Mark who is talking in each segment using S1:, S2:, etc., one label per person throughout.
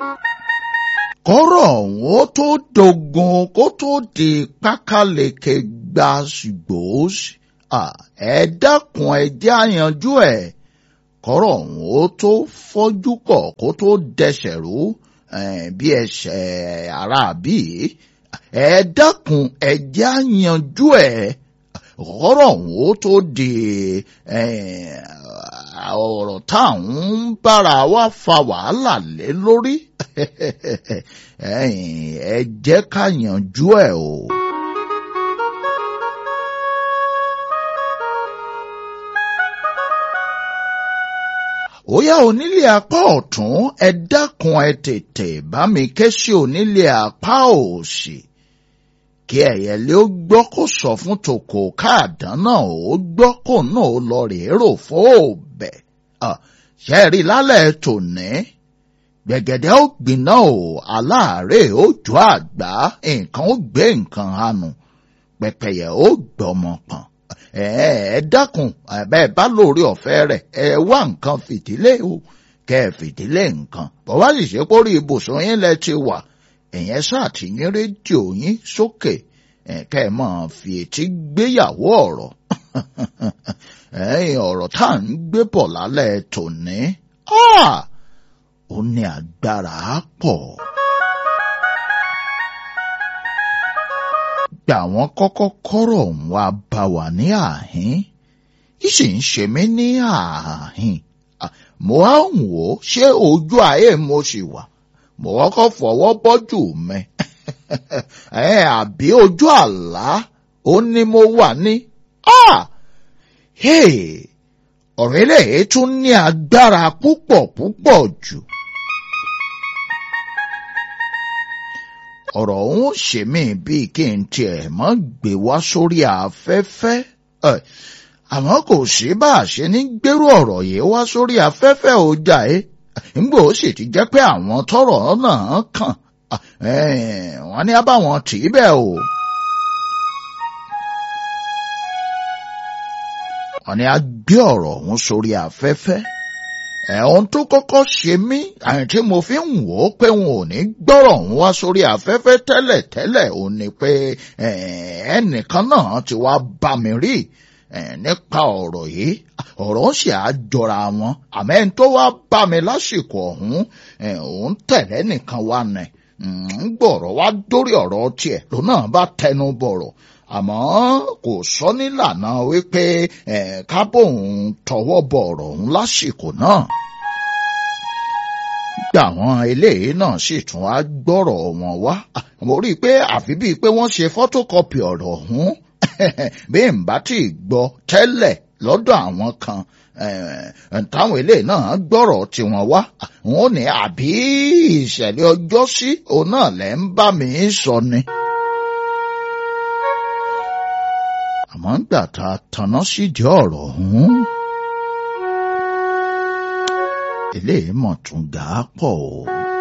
S1: kọ́rọ̀ ọ̀hún ó tó dogun kó tó di pákáleke gba ṣùgbọ́n ẹ dákun ẹ jẹ́ àyànjú ẹ̀ kọ́rọ̀ ọ̀hún ó tó fọ́jú pọ̀ kó tó dẹsẹ̀ rú bí ẹsẹ̀ aráàbí ẹ dákun ẹ jẹ́ àyànjú ẹ̀ kọ́rọ̀ ọ̀hún ó tó di ọ̀rọ̀ táwọn ń bára wa fa wàhálà lé lórí ẹ jẹ́ ká yanjú ẹ̀ o. Óyá onílé apá ọ̀tún ẹ dákun ẹ tètè bá mi ké sí onílé apá òsì kí ẹ̀yẹ̀lé ó gbọ́ kó sọ fún tòkò káàdán náà ó gbọ́ kó náà ó lọ rèé rò fóòbẹ̀ ṣe rí lálẹ́ tòní gbẹ̀gẹ̀dẹ̀ ó gbiná o aláàárẹ̀ ó jọ àgbá nǹkan ó gbé nǹkan hànú pẹpẹyẹ ó gbọmọ pọ̀n ẹ ẹ dákun ẹ bá lórí ọ̀fẹ́ rẹ̀ ẹ wá nǹkan fìdílé o kẹ ẹ fìdílé nǹkan bọ́wá sì ṣe pórí ibùsùn yín lẹ ti wà ẹ̀yẹn ṣàtìyín rédíò yín sókè kẹ ẹ máa fi etí gbéyàwó ọ̀rọ̀ ẹ̀yìn ọ̀rọ̀ tá à ń gbé bọ̀ lálẹ́ tòní ó ní agbára pọ̀. gbà wọ́n kọ́kọ́ kọ́rọ̀ ń wá bá wà ní àhín ìsì ń ṣe mí ní àhín mo á ń wò ó ṣé ojú ayé mo sì wà mo kọ́kọ́ fọwọ́ bọ́jú mi ẹ àbí ojú àlá ó ní mo wà ní ọ̀rọ̀ eléyìí tún ní agbára púpọ̀ púpọ̀ jù. ọ̀rọ̀ òun ṣe mí bíi kí n tiẹ̀ mọ́ gbé wá sórí afẹ́fẹ́ àmọ́ kò sí bá a ṣe ní gbérú ọ̀rọ̀ yìí wá sórí afẹ́fẹ́ ó jà ẹ́ nígbà ó sì ti jẹ́ pé àwọn tọ́rọ̀ náà kàn wọ́n ní abáwọn tì í bẹ́ẹ̀ o. wọ́n ní a gbé ọ̀rọ̀ ọ̀hún sórí afẹ́fẹ́ ẹ̀hún tó kọ́kọ́ ṣe mí àyìn tí mo fi ń wò ó pé wọn ò ní gbọ́rọ̀ ọ̀hún wá sórí afẹ́fẹ́ tẹ́lẹ̀ tẹ́lẹ̀ ò ní pé ẹnìkan náà ti wá bá mi rí nípa ọ̀rọ̀ yìí ọ̀rọ̀ ń ṣe àjọra wọn àmọ́ ẹni tó wá bá mi lásìkò ọ̀hún òun tẹ̀lé nìkan wá nẹ̀ ń gbọ̀rọ̀ wá dórí ọ̀rọ̀ tiẹ̀ lòun náà bá tẹnu bọ̀rọ̀ àmọ́ kò sọ nílànà wípé kábòun tọwọ́ bọ̀ ọ̀rọ̀ ọ̀hún lásìkò náà. gbà wọn eléyìí náà sì tún á gbọ́rọ̀ wọn wá mo rí i pé àfi bíi pé wọ́n ṣe fọ́tókọ́pì ọ̀rọ̀ ọ̀hún bí n bá tí ì gbọ́ tẹ́lẹ̀ lọ́dọ̀ àwọn kan táwọn eléyìí náà gbọ́rọ̀ tiwọn wá wọn ò ní àbí ìṣẹ̀lẹ̀ ọjọ́ sí òun náà lẹ́ ń bá mi sọ ni. àmọ́ ńgbà tá a tanná sídìí ọ̀rọ̀ ọ̀hún. eléyìí mọ̀ tún gà á pọ̀ o.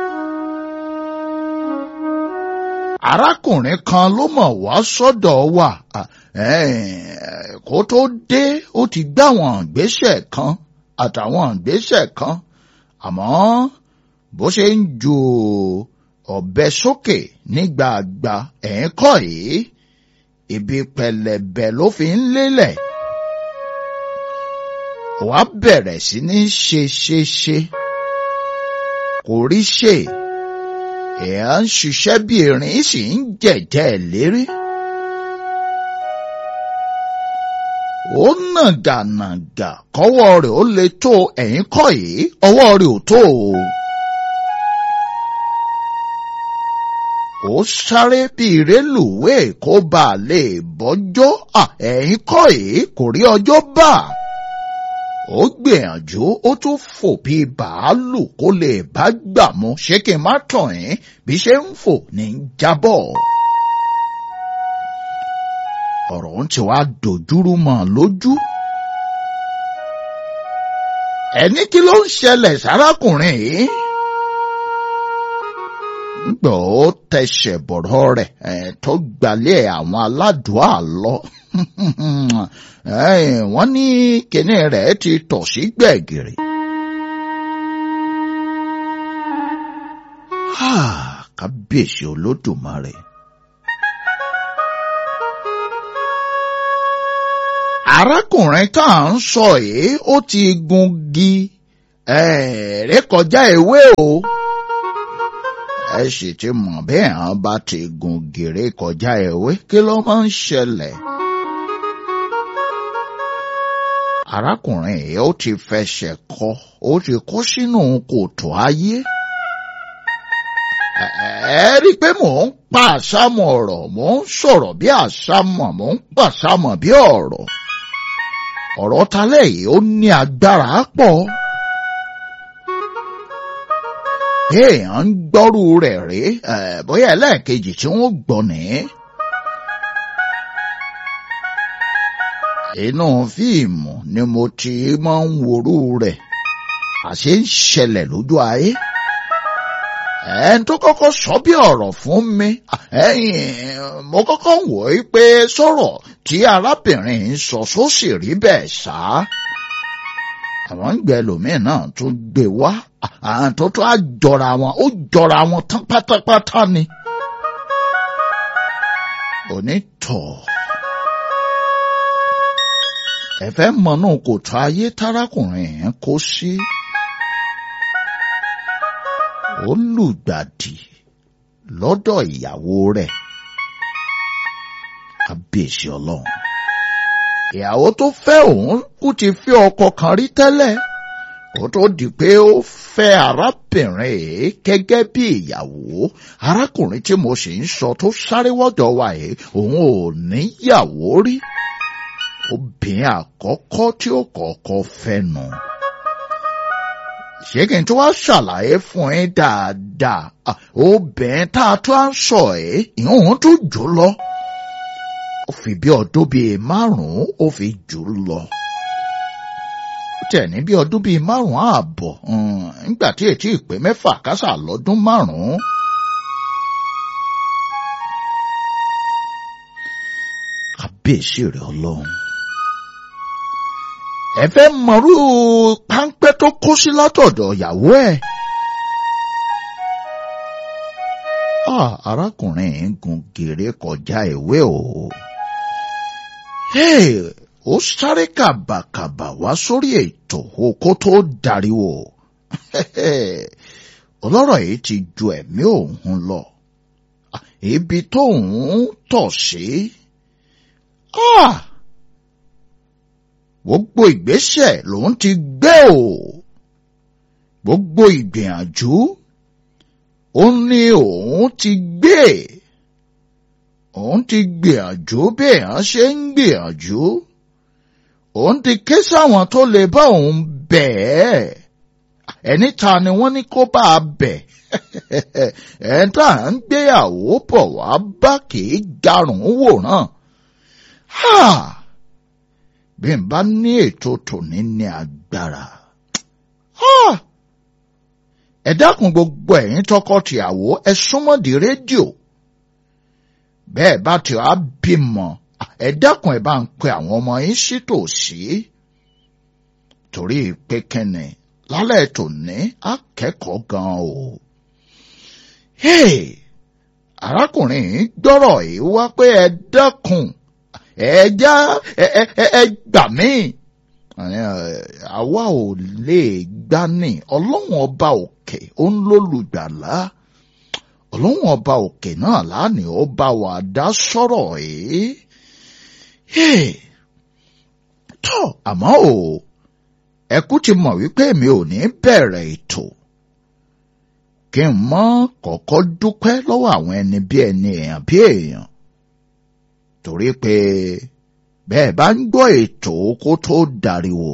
S1: arákùnrin kan ló mọ̀ wá sọ́dọ̀ wa kó tó dé ó ti gbá àwọn ìgbésẹ̀ kan àtàwọn ìgbésẹ̀ kan àmọ́ bó ṣe ń ju ọ̀bẹ sókè nígbàgbà ẹ̀ ń kọ́ yìí ibi pẹlẹbẹ ló fi ń lélẹ̀ wàá bẹ̀rẹ̀ sí ní ṣe ṣe ṣe kò rí ṣe èèyàn ń ṣiṣẹ́ bí erin sì ń jẹ̀jẹ̀ lérí. ó nàgànàgà kọ́wọ́ rẹ̀ ó lè tó ẹ̀yìn kọ́ yìí ọwọ́ rẹ̀ ò tó o. ó sáré bí rélùwé kó bá a lè bọ́jọ́ ẹ̀yìn kọ́ èé kò rí ọjọ́ bá. ó gbìyànjú ó tún fò bí bàálù kó lè bá gbà mú ṣé kí n má tàn ẹ́ bí ṣe ń fò ní jábọ̀. ọ̀rọ̀ ń ti wá dojúrú mọ́ lójú. ẹni kí ló ń ṣẹlẹ̀ sárákùnrin yìí gbọ́ ó tẹsẹ̀ bọ̀rọ̀ rẹ̀ tó gbalẹ̀ àwọn aládùá lọ. wọ́n ní kinní rẹ̀ ti tọ̀ sí gbẹ̀gìrì. kábíyèsí olódùmarè. arákùnrin tá à ń sọ yìí ó ti gungi rékọjá ewé o ẹ sì ti mọ̀ bí àwọn bá ti gungi rékọjá ewé kí ló máa ń ṣẹlẹ̀. arákùnrin yìí ó ti fẹsẹ̀ kọ ó ti kó sínú kòtò ayé ẹ rí i pé mò ń pa àsámọ̀ ọ̀rọ̀ mò ń sọ̀rọ̀ bí àsámọ̀ mò ń pa àsámọ̀ bí ọ̀rọ̀ ọ̀rọ̀ talẹ̀ yìí ó ní agbára pọ̀ èèyàn ń gbọ́rú rẹ̀ rí bóyá ẹlẹ́ẹ̀kejì tí wọ́n gbọ́ ní. inú fíìmù ni mo ti máa ń worú rẹ̀ àṣé ń ṣẹlẹ̀ lójú ayé ẹn tó kọ́kọ́ sọ bí ọ̀rọ̀ fún mi mo kọ́kọ́ wò ó pé sọ̀rọ̀ tí arábìnrin ń sọ sósì rí bẹ́ẹ̀ ṣá àwọn ń gbẹ lòmíì náà tún gbé wá àwọn tó tó á jọra wọn ó jọra wọn tán pátápátá ni onítọ̀ ẹ fẹ́ mọ̀nà kòtò ayé tárákùnrin yẹn kó sí. Si ó lùgbàdì lọ́dọ̀ ìyàwó rẹ̀ kábíyèsí ọlọ́run ìyàwó tó fẹ́ òun kú ti fi ọkọ kan rí tẹ́lẹ̀ kó tó di pé ó fẹ́ arábìnrin yìí gẹ́gẹ́ bí ìyàwó arákùnrin tí mo sì ń sọ tó sáré wọ́jọ́ wa yìí òun ò níyàwó rí obìnrin àkọ́kọ́ tí ó kọ́kọ́ fẹ́ nù. No ṣé kí n tó wá ṣàlàyé fún ẹ dáadáa obìnrin tá a tó à ń sọ ẹ ìhun tó jù lọ ó fi bí ọdún bíi márùn-ún ó fi jù lọ ó tẹ̀ ní bí ọdún bíi márùn-ún ààbọ̀ nígbà tí ètí ìpè mẹ́fà kásà lọ́dún márùn-ún. kábíyèsí rẹ̀ ọlọ́run ẹ fẹ́ mọ̀rú páńpẹ́ tó kó sí látọ̀dọ̀ ìyàwó ẹ̀. arákùnrin ń gun gèrè kọjá ìwé o. ó sáré kàbàkàbà wá sórí ètò kó tó dariwo. ọlọ́rọ̀ yìí ti ju ẹ̀mí òun lọ. ibi tóun tọ̀ sí. Ah! gbogbo ìgbésẹ̀ lòun ti gbé o gbogbo ìgbìyànjú ó ní òun ti gbé òun ti gbìyànjú bí èèyàn ṣe ń gbìyànjú òun ti ké sáwọn tó lè bá òun bẹ̀ ẹ́ ẹni ta ni wọ́n ní kó bá a bẹ̀ ẹ̀ tá à ń gbéyàwó bọ̀ wá bá kì í garùn wòran. Ha! bí n bá ní ètò tòní ní agbára. ẹ dákun gbogbo ẹ̀yin tọkọ-tìyàwó ẹ súnmọ́ di rédíò. bẹ́ẹ̀ bá ti wá bímọ ẹ dákun ẹ bá ń pe àwọn ọmọ yín sí tòsí. torí pé kẹ́nẹ̀ lálẹ́ tòní akẹ́kọ̀ọ́ gan o. arákùnrin yìí gbọ́rọ̀ yìí wá pé ẹ dákun ẹja ẹ gbà mí àwa ò lè gbà ní ọlọ́run ọba òkè ó ń lólùgbàlà ọlọ́run ọba òkè náà lánìí ó bá wa dá sọ̀rọ̀ yìí tọ́ àmọ́ o ẹkú ti mọ̀ wípé mi ò ní bẹ̀rẹ̀ ètò kí n mọ́ kọ́kọ́ dúpẹ́ lọ́wọ́ àwọn ẹni bí ẹni èèyàn bí èèyàn torí pé bẹ́ẹ̀ bá ń gbọ́ ètò kó tó dariwo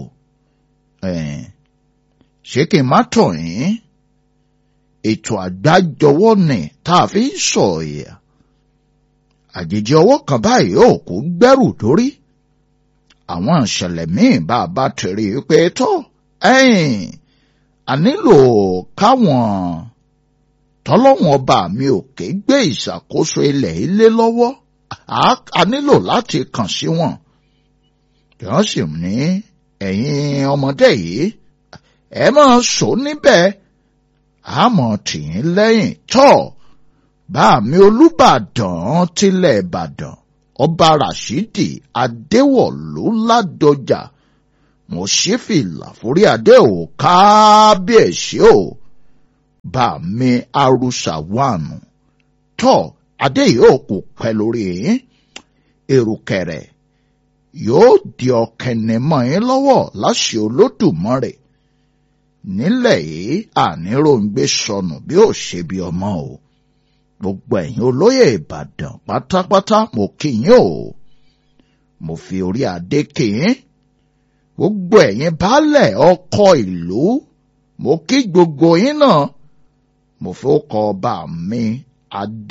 S1: ṣé kí n má tọ̀ yín ètò àgbájọwọ́ ni tá a fi ń sọ ìyà àjèjì ọwọ́ kan báyìí ò kú gbẹ́rù dórí àwọn ìṣẹ̀lẹ̀ míì bá a bá tẹ̀rí pé tó ẹ̀yìn a nílò káwọn tọ́lọ́wọ́n ọba mi ò ké gbé ìṣàkóso ilẹ̀ ilé lọ́wọ́ a nílò láti kàn sí wọn wọ́n sì ní ẹ̀yin ọmọdé yìí ẹ máa sọ níbẹ̀ àmọ́ tìyín lẹ́yìn tọ́ bá mi olùbàdàn tilẹ̀ ìbàdàn ọba rashidi adéwọ̀lú ládọjà mo ṣí fìlà forí adé ò kábíyèsí o bá mi arúsà wánu tọ́ adé yóò kò pẹ́ lórí yín èrùkẹ̀rẹ̀ yóò di ọ̀kẹ́ni mọ́ yín lọ́wọ́ láṣẹ olódùmarè nílẹ̀ yìí àníròǹgbé sọnù bí ó ṣe bí ọmọ o gbogbo ẹ̀yin olóyè ìbàdàn pátápátá mo kí yín o mo fi orí adé kí yín gbogbo ẹ̀yin baálẹ̀ ọkọ ìlú mo kí gbogbo yín náà mo fi ó kọ ọba mi adé.